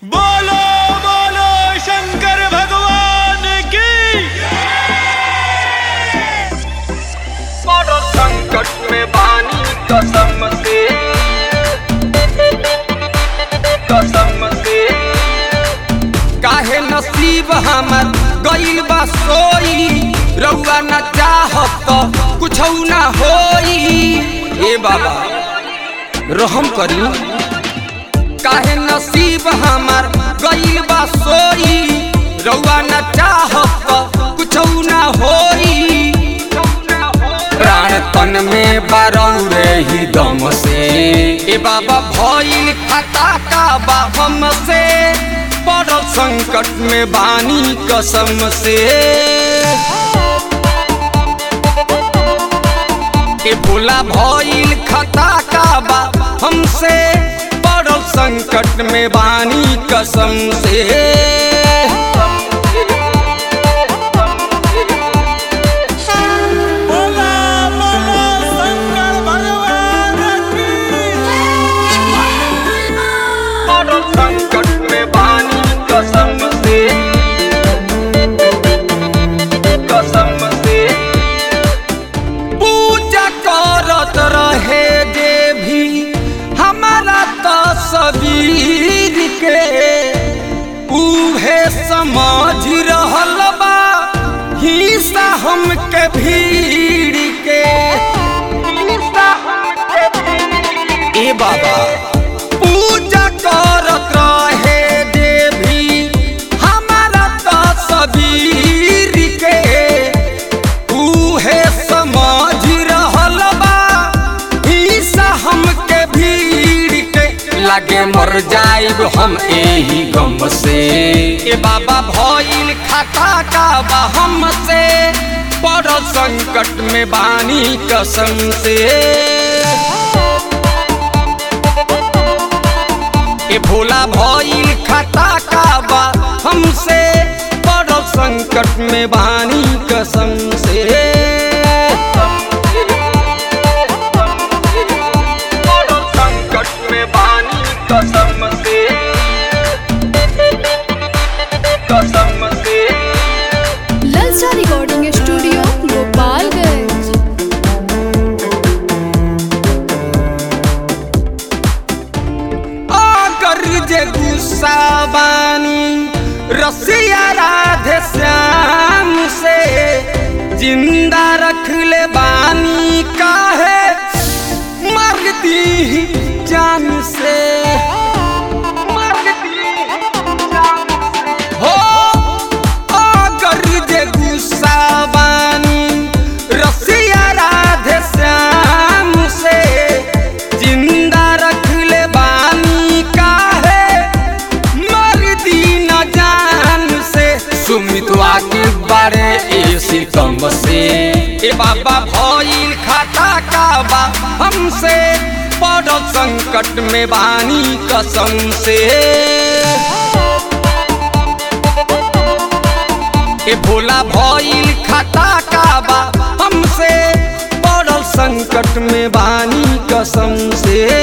बोलो बोलो शंकर भगवान की बड़ो संकट में बानी कसम से कसम से काहे नसीब हमर गइल बा सोई रउआ न चाहत त कुछ ना होई ए बाबा रहम करी काहे नसीब हमर गइल बा सोई रउआ न चाहत त कुछ ना होई प्राण तन में बारऊ रे ही दम से ए बाबा भइल खाता का बा हमसे बड़ संकट में बानी कसम से ए भोला भइल खाता का बा हमसे बड़ संकट में बानी कसम से बोला बोला शंकर भगवान की बड़ संकट में बानी कसम से कसम से पूजा करत रहे जे भी हमारा तस्वीर के उहे समझ रहल बा हिस्सा हमके भीड़ के हिस्सा हमके भीड़ ए बाबा पूजा करत रहे देवी हमारा तस्वीर के उहे समझ रहल बा हिस्सा हमके भीड़ के लागे मर जाइब हम एही गम से ए बाबा भइल खाता का बा हमसे बड़ संकट में बानी कसम से ए भोला भइल खाता का बा हमसे बड़ संकट में बानी कसम से बड़ संकट में बानी कसम से कसम से ललचा रिकॉर्डिंग स्टूडियो गोपालगंज अगर जे गुस्सा बानी रसिया राधे श्याम से जिंदा रख ले बानी काहे मर दी जान से मर दी जान से। हो अगर जे गुस्सा बानी रसिया राधे श्याम से जिंदा रख ले बानी काहे मर दी न जान से सुमितवा के बारे ए सितम से ए बाबा भइल खाता का बा हमसे बड़ संकट में बानी कसम से ए भोला भइल खाता का बा हमसे बड़ संकट में बानी कसम से